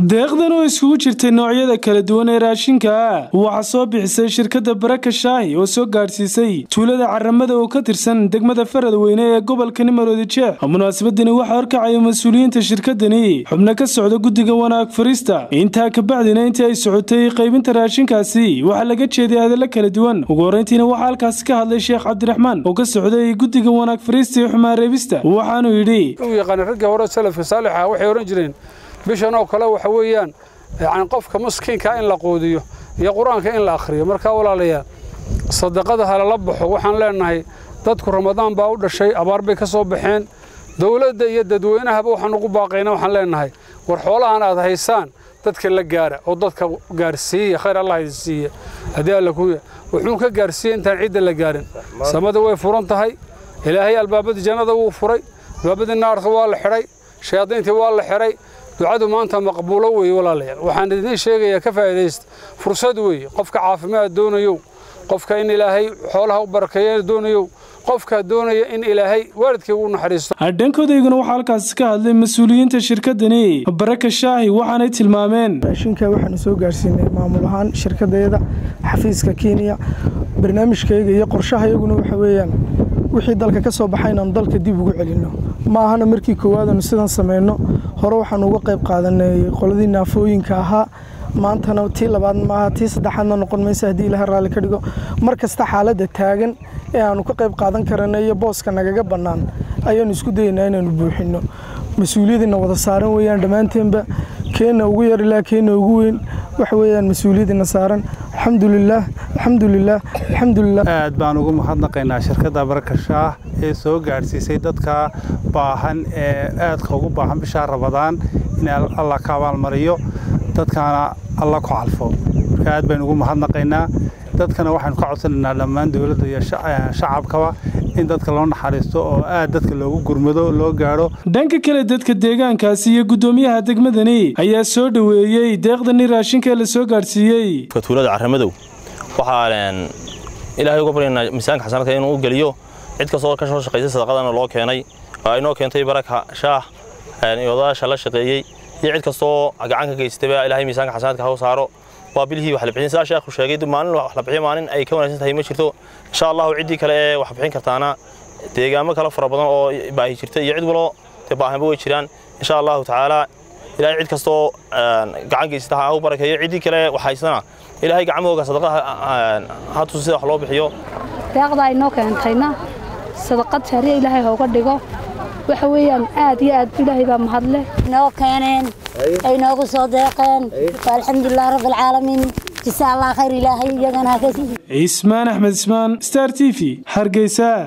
deeqdan oo iskugu jirtay noocyada kala duwan ee raashinka waxaa soo bixisay shirkadda baraka shaahi oo soo gaadhsiisay tuulada caramada oo ka tirsan degmada faradweyne ee gobolka nimaroodi jeex munaasabadani waxaa horkacaya mas-uuliyiinta shirkadani xubno ka socda guddiga wanaag farista intaa kabacdina intii ay socotay qaybinta raashinkaasi waxaa laga jeeday hadallo kala duwan ugu horreyntiina waxaa halkaasi ka hadlay sheekh cabdiraxmaan oo ka socday guddiga wanaag farista iyo xumaan reebista waxaanuu yidhi raggii hore salafka saalixa waxay odhan jireen bishan oo kale waxa weeyaan yani qofka maskiinka in la quudiyo iyo qur-aanka in la akhriyo markaa walaalayaal sadaqada halala baxo waxaan leenahay dadku ramadaan baa u dhashay abaar bay ka soo baxeen dowladda iyo dadweynahaba waxaan ugu baaqayna waxaan leenahay war xoolahan aad haysaan dadka la gaara oo dadka gaarsiiya khayr allah idin siiya haddii alla kuya wuxuu ka gaarsiiyey intaan cidda la gaarin samada way furan tahay ilaahay albaabadii jannada wuu furay albaabadii naarka waa la xidhay shayaadiintii waa la xidhay ducadu maanta maqbuulo weeye walaalayaal waxaan idiin sheegayaa ka faa'idaysta fursad weeye qofka caafimaad doonayow qofka in ilaahay xoolaha u barakeeya doonayow qofka doonaya in ilaahay waalidkii u naxariisto dhankoodayguna waxaa halkaasi ka hadlay mas-uuliyiinta shirkadani baraka shaahi waxaanay tilmaameen raashinka waxaanu soo gaarsiinay maamul ahaan shirkadeeda xafiiska kenya barnaamijkayga iyo qorshahayaguna waxa weeyaan wixii dalka ka soo baxay inaanu dalka dib ugu celinno ma ahana markii koowaadanu sidan samayno hore waxaanu uga qayb qaadanay qoladii naafooyinka ahaa maantana tii labaad maaha tii saddexaadna noqon maysa haddii ilaha raalli ka dhigo mar kasta xaaladda taagan ee aanu ka qayb qaadan karana iyo booska nagaga bannaan ayaanu isku dayaynaa inaanu buuxinno mas-uuliyadina wada saaran weeyaan dhammaanteenba keenna ugu yar ilaa keenna ugu weyn waxa weeyaan mas-uuliyadina saaran alxamdulilaah alxamdulilaah alxamdulilah aad baan ugu mahadnaqaynaa shirkadda baraka shaah ee soo gaadhsiisay dadka baahan ee aadka ugu baahan bishaa rabadaan in allah ka abaalmariyo dadkaana alla ku calfo marka aad baynu ugu mahadnaqaynaa dadkana waxaynu ka codsanaynaa dhammaan dowladda iyo shacabkaba in dadka loo naxariisto oo aad dadka loogu gurmado loo gaadho dhanka kale dadka deegaankaasi iyo guddoomiyaha degmadani ayaa soo dhoweeyey deeqdani raashinka la soo gaadhsiiyey tuulada caramadow waxaan ilaahay uga baryaynaa miisaanka xasanadka inuu u geliyo cid kastoo ka soo shaqaysay sadaqadana loo keenay oo inoo keentay baraka shaah odayaasha la shaqeeyey iyo cid kastoo gacan ka geystayba ilaahay miisaanka xasanadka ha u saaro waa bilihii wax la bixin sidaa sheekhu sheegay maalin wax la bixiyo maalin ay ka wanaagsan tahay ma jirto insha allahu ciddii kale ee wax bixin kartaana deegaamo kale fara badan oo baahi jirta iyo cid waloo dee baahanba way jiraan insha allahu tacaala ilaahay cid kastoo gacan geysata ha u barakeeyo ciddii kale wax haysana ilaahay gacmahooga sadaqada ha tuso sida wax loo bixiyo deeqda ay noo keentayna sadaqad jaariya ilaahay hooga dhigo waxa weeyaan aad iyo aad ilaahay baa mahadle noo keeneen ay noogu soo deeqeen alxamdulilah rabb alcaalamiin jisa allah khayr ilaahay iyagana ismaan axmed ismaan star t v hargeysa